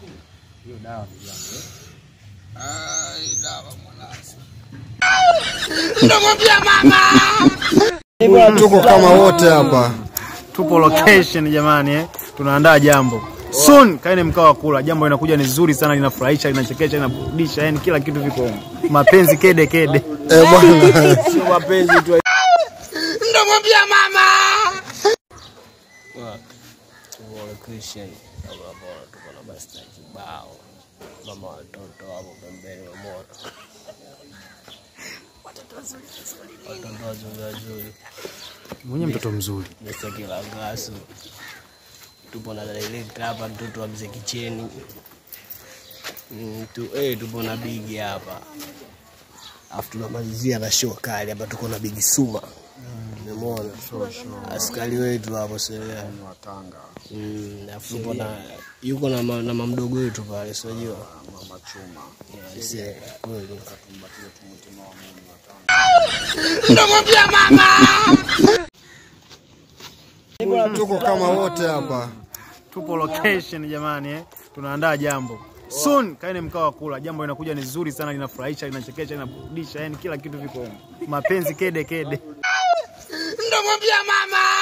Hiyo dawa ndugu yangu. eh. Tuko kama wote hapa. Tupo location jamani eh. Tunaandaa jambo. Soon kaeni mkao wa kula. Jambo linakuja ni zuri sana, linafurahisha, linachekesha, linaburudisha, yani kila kitu viko humo. Mapenzi kede kede. Eh bwana. Sio mapenzi tu. Christian ambapo tuko na basta kibao, mama watoto hapo pembeni wamona, watoto wazuri wazuri, Mwenye mtoto mzuri. Mr. Kilangasu, tupo na director hapa, mtoto wa mzee Kicheni Mm, tu, eh, tupo na Bigi hapa alafu tunamalizia na show kali hapa, tuko na Bigi Suma Umemuona askari wetu hapo Selea Mm, alafu tupo na yuko na, ma, na mamdogo wetu pale sijua mama chuma yes, kweli Tuko kama wote hapa. Tupo location jamani eh. Tunaandaa jambo. Soon kaeni mkao wa kula. Jambo linakuja ni zuri sana, linafurahisha, linachekesha, linaburudisha, yani kila kitu viko humo. Mapenzi kede kede. Ndomwambia mama